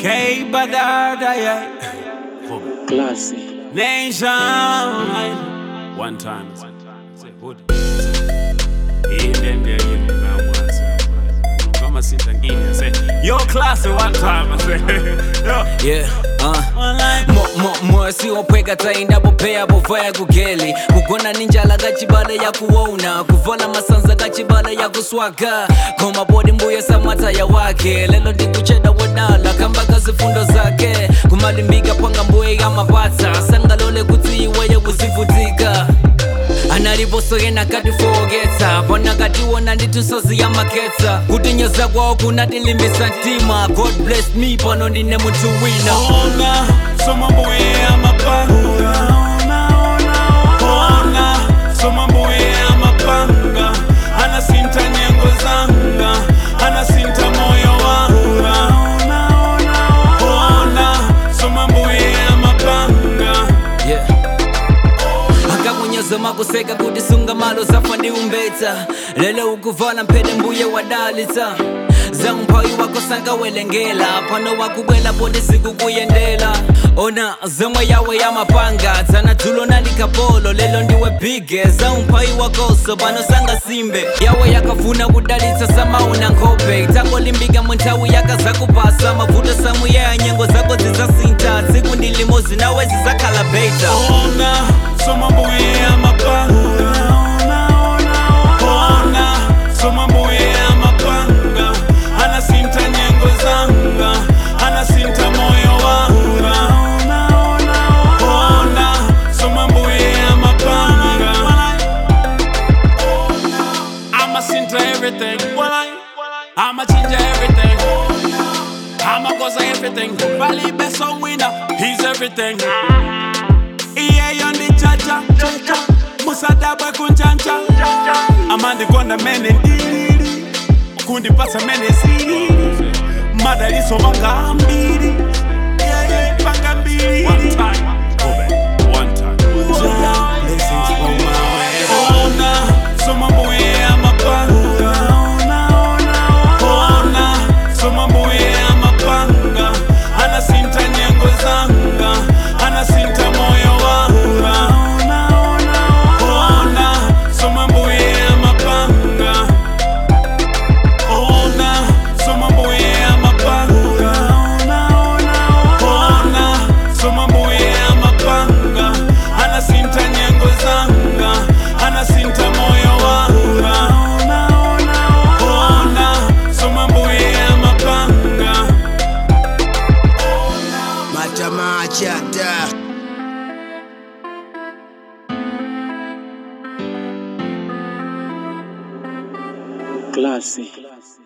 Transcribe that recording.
K Badada, yeah. Classy. Nation. One time. Say, hood. Hii ndende kama sinta ngine say yo class one time I say yo Yeah, uh. online Mo- mo- mosi wopweka tainda bopeya bovaya kugeli kugona ninjala kachibala ya kuwona kuvala masanza kachibala ya kuswaga komabodi mbuya samata ya wake lelo ndikucheda wodala kambaka zifundo zake kumalimbika panga mbuye ya mapata sangalole kuti iweyo kuzivutika analiposokena katifowoketsa pona katiwona nditusozi ya maketsa kutinyoza kwawo kunatilimbisa mtima god bless me pano ndine munthu wina ona soma mbuye amapanga ona soma mbuye amapanga anasinta nyengo zanga anasinta moyo wanga ona soma mbuye amapanga yeah. akakunyoza makuseka kuti sunga malo zafa ndi umbetsa lelo ukuvala mphete mbuye wadalitsa zamphawi wako sankawelengela pano wakubwela poti sikukuyendela ona zomwe yawe yamapanga dzana dzulo nalikapolo lelo ndiwe bige zaumphawi wakoso pano sangasimbe yawe yakafuna kudalitsa samauna nkhope tangolimbika munthawi yakazakupasa mavuto samuyeya nyengo zako zizasintha tsiku ndi limozi nawe zizakhala beta ona soma mbuye amapanga ona soma mbuye amapanga anasinta nyengo zanga anasinta moyo wanga ona soma mbuye amapanga I'ma sinta everything I'ma change everything I'ma goza everything Valley best song winner He's everything iyeyo ndi chacha musadabwe kunjanja amandikonda mene ndilili kundipasa mene silili madaliso manga mbili Yeah, yeah, panga mbili Ona, soma mbuye amapanga Ona, soma mbuye amapanga anasinta nyengo zanga anasinta moyo wanga Ona, soma mbuye amapanga Ona, soma mbuye amapanga Ona, soma mbuye amapanga anasinta nyengo zanga anasinta moyo wanga Ona, soma mbuye amapanga Matamachata. Classy.